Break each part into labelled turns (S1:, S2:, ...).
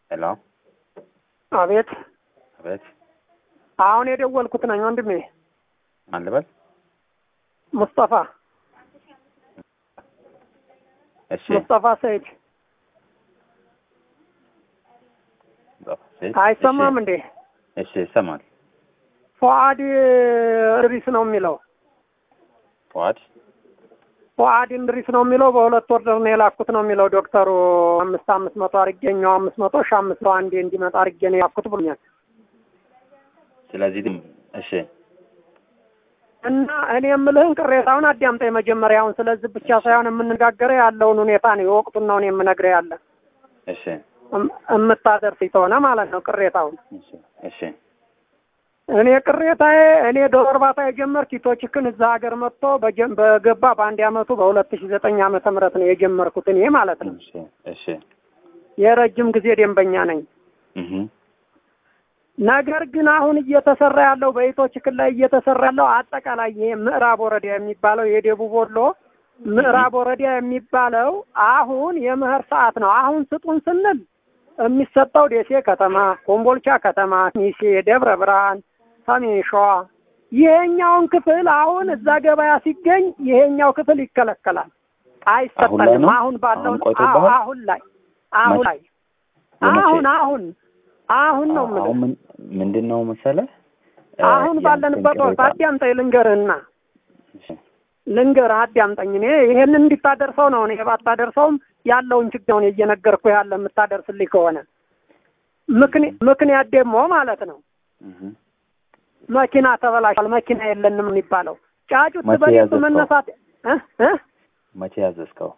S1: ሄሎ
S2: አቤት።
S1: አቤት
S2: አሁን የደወልኩት ነኝ ወንድሜ
S1: ማን ልበል?
S2: ሙስጠፋ
S1: እሺ
S2: ሙስጠፋ ሰይድ።
S1: እሺ፣
S2: አይሰማም እንዴ?
S1: እሺ ይሰማል።
S2: ፉአድ እንድሪስ ነው የሚለው
S1: ፏድ
S2: ፉአድ እንድሪስ ነው የሚለው። በሁለት ወር ነው የላኩት ነው የሚለው ዶክተሩ። አምስት አምስት መቶ አድርጌ እኛው አምስት መቶ ሺ አምስት ሰው አንዴ እንዲመጣ አድርጌ ነው የላኩት ብሎኛል።
S1: ስለዚህ ድም እሺ
S2: እና እኔ የምልህን ቅሬታውን አዳምጠኝ መጀመሪያውን። ስለዚህ ብቻ ሳይሆን የምንነጋገረው ያለውን ሁኔታ ነው የወቅቱን ነው እኔ የምነግርህ ያለ
S1: እሺ
S2: እም- እምታደርስ ተሆነ ማለት ነው ቅሬታውን
S1: እሺ እሺ
S2: እኔ ቅሬታዬ እኔ ዶሮ እርባታ የጀመርኩ ኢቶችክን እዛ ሀገር መጥቶ በጀ- በገባ በአንድ አመቱ በሁለት ሺ ዘጠኝ ዓመተ ምህረት ነው የጀመርኩት እኔ ማለት ነው።
S1: እሺ እሺ
S2: የረጅም ጊዜ ደንበኛ ነኝ።
S1: እህ
S2: ነገር ግን አሁን እየተሰራ ያለው በኢቶችክን ላይ እየተሰራ ያለው አጠቃላይ ይሄ ምዕራብ ወረዳ የሚባለው የደቡብ ወሎ ምዕራብ ወረዳ የሚባለው አሁን የምህር ሰዓት ነው። አሁን ስጡን ስንል የሚሰጠው ደሴ ከተማ፣ ኮምቦልቻ ከተማ፣ ሚሴ፣ ደብረ ብርሃን፣ ሰሜን ሸዋ ይሄኛውን ክፍል አሁን እዛ ገበያ ሲገኝ ይሄኛው ክፍል ይከለከላል፣
S1: አሁን ላይ
S2: አይሰጠንም።
S1: ነው?
S2: አሁን ባለው
S1: አሁን ቆይቶብሃል?
S2: አዎ፣ አሁን ላይ አሁን
S1: መቼ?
S2: ላይ
S1: የመቼ?
S2: አሁን አሁን አሁን ነው የምልህ
S1: አሁን ምን ምንድን ነው መሰለህ እ
S2: አሁን
S1: ያንተን
S2: ባለንበት ወቅት
S1: ቅሬታ-
S2: አዳምጠኝ ልንገርህና
S1: እሺ
S2: ልንገርህ አዳምጠኝ። እኔ ይሄንን እንዲታደርሰው ነው እኔ ባታደርሰውም ያለውን ችግሩን እየነገርኩ ያለ የምታደርስልኝ ከሆነ ምክንያ- ምክንያት ደግሞ ማለት ነው
S1: እህ
S2: መኪና ተበላሽቷል፣ መኪና የለንም የሚባለው ጫጩት
S1: መቼ
S2: በሌቱ
S1: ያዘዝከው?
S2: መነሳት እ እ
S1: መቼ ያዘዝከው?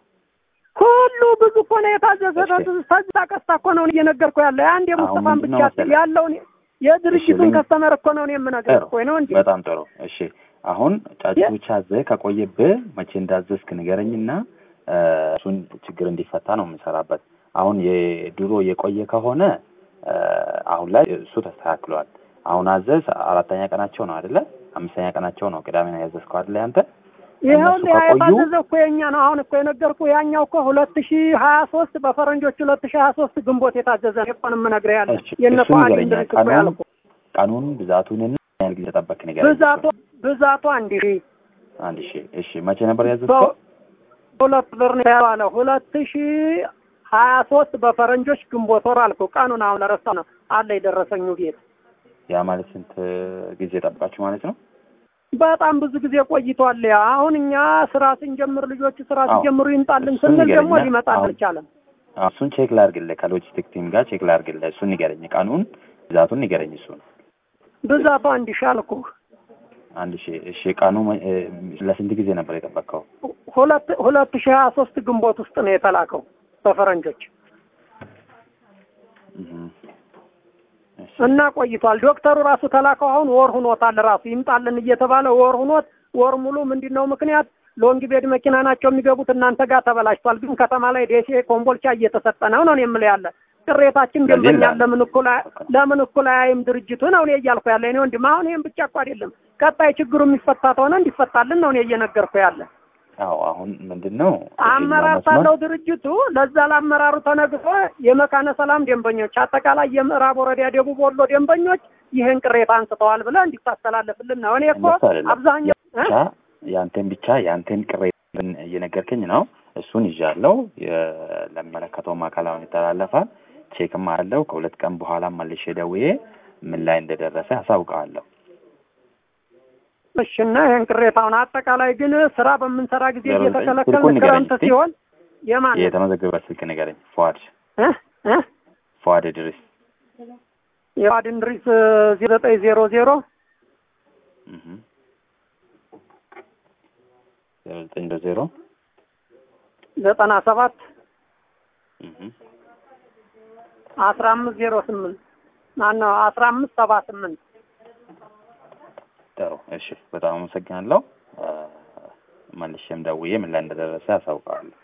S2: ሁሉ ብዙ እኮ ነው የታዘዘ።
S1: እሺ።
S2: ተዛ ቀስታ እኮ ነው እየነገርኩ ያለ የአንድ የሙስጠፋን
S1: ምንድን ነው
S2: ብቻ
S1: መሰለህ?
S2: ያለውን የድርጅቱን
S1: ልንገርህ።
S2: ከስተመር እኮ ነው እኔ የምነግርህ
S1: ጥሩ
S2: እኮ ነው እንጂ
S1: በጣም ጥሩ እሺ አሁን ጫጩቶች አዘህ ከቆየብህ መቼ እንዳዘዝክ ንገረኝና እ እሱን ችግር እንዲፈታ ነው የምንሰራበት አሁን የድሮ የቆየ ከሆነ እ አሁን ላይ እሱ ተስተካክሏል አሁን አዘዝ አራተኛ ቀናቸው ነው አይደለ አምስተኛ ቀናቸው ነው ቅዳሜ ነው ያዘዝከው አይደለ አንተ
S2: ይኸው
S1: እነሱ ከቆዩ
S2: የታዘዘ እኮ የኛ ነው። አሁን እኮ የነገርኩህ ያኛው እኮ ሁለት ሺ ሀያ ሶስት በፈረንጆች ሁለት ሺ ሀያ ሶስት ግንቦት የታዘዘ ነው እኮ ነው የምነግርህ ያለ
S1: እሺ፣
S2: የእነ
S1: እሱን
S2: ፉአድ
S1: ንገረኝ።
S2: እንድሪስ እኮ
S1: ቀኑን
S2: ያልኩህ
S1: ቀኑን ብዛቱንና ምን ያህል ጊዜ ተጠበቅክ ንገረኝ
S2: ብዛቱ ብዛቱ አንድ ሺ
S1: አንድ ሺ እሺ መቼ ነበር ያዘዝከው
S2: ሁለት ብር ነው ያለው ሁለት ሺ ሀያ ሶስት በፈረንጆች ግንቦት ወር አልኩህ። ቀኑን አሁን ለረሳው ነው አለ የደረሰኙ ቤት
S1: ያ ማለት ስንት ጊዜ ጠብቃችሁ ማለት ነው
S2: በጣም ብዙ ጊዜ ቆይቷል። ያ አሁን እኛ ስራ ስንጀምር ልጆቹ ስራ
S1: አዎ።
S2: ሲጀምሩ ይምጣልን
S1: እሱን
S2: ስንል ደግሞ
S1: ንገረኝና
S2: ሊመጣ
S1: አሁን
S2: አልቻለም።
S1: አዎ፣ እሱን ቼክ ላድርግልህ ከሎጂስቲክ ቲም ጋር ቼክ ላድርግልህ እሱን ንገረኝ ቀኑን ብዛቱን ንገረኝ እሱን
S2: ብዛቱ አንድ ሺ አልኩህ።
S1: አንድ ሺ እሺ ቀኑ መ- እ፣ ለስንት ጊዜ ነበር የጠበቅከው
S2: ሁለት ሁለት ሺ ሀያ ሶስት ግንቦት ውስጥ ነው የተላከው በፈረንጆች
S1: እህ። እሺ
S2: እና ቆይቷል። ዶክተሩ ራሱ ተላከው አሁን ወር ሁኖታል። ራሱ ይምጣልን እየተባለ ወር ሁኖት ወር ሙሉ ምንድን ነው ምክንያት ሎንግ ቤድ መኪና ናቸው የሚገቡት እናንተ ጋር ተበላሽቷል፣ ግን ከተማ ላይ ደሴ፣ ኮምቦልቻ እየተሰጠ ነው ነው የምልህ ያለ ቅሬታችን
S1: ስለዚህ
S2: ደንበኛ
S1: ላ-
S2: ለምን እኩል አያ- ለምን እኩል አያይም ድርጅቱ ነው እኔ እያልኩ ያለ እኔ ወንድም። አሁን ይህም ብቻ እኮ አይደለም ቀጣይ ችግሩ የሚፈታ ከሆነ እንዲፈታልን ነው እኔ እየነገርኩ ያለ
S1: አዎ አሁን ምንድን ነው
S2: አመራር
S1: ይሄኛው መስመር-
S2: ሳለው ድርጅቱ ለዛ ለአመራሩ ተነግሮ የመካነ ሰላም ደንበኞች አጠቃላይ የምዕራብ ወረዳ ደቡብ ወሎ ደንበኞች ይህን ቅሬታ አንስተዋል ብለህ እንዲታስተላለፍልን ነው። እኔ እኮ
S1: እንደሱ አይደለም።
S2: አብዛኛው እ?
S1: ብቻ ያንተን ብቻ ያንተን ቅሬታ እየነገርከኝ ነው እሱን ይዣለሁ የ- ለሚመለከተውም አካል አሁን ይተላለፋል ቼክም አለው ከሁለት ቀን በኋላ መልሼ ደውዬ ምን ላይ እንደደረሰ አሳውቀዋለሁ
S2: እሺ እና ይህን ቅሬታውን አጠቃላይ ግን ስራ በምንሰራ ጊዜ
S1: ዜሮ ዘጠኝ
S2: እየተከለከልን
S1: ስልኩን ንገረኝ
S2: ክረምት
S1: እስቲ።
S2: ሲሆን የማን ነው?
S1: የተመዘገበ ስልክ ንገረኝ ፏድ
S2: እ? እ?
S1: ፏድ ድርስ
S2: የዋድ እንድሪስ ዜሮ ዘጠኝ ዜሮ ዜሮ
S1: እህ። ዜሮ ዘጠኝ ዜሮ
S2: ዘጠና ሰባት
S1: እህ።
S2: አስራ አምስት ዜሮ ስምንት ማነው አስራ አምስት ሰባ ስምንት
S1: ጥሩ እሺ በጣም አመሰግናለሁ አ፣ መልሼም ደውዬ ምን ላይ እንደደረሰ አሳውቀዋለሁ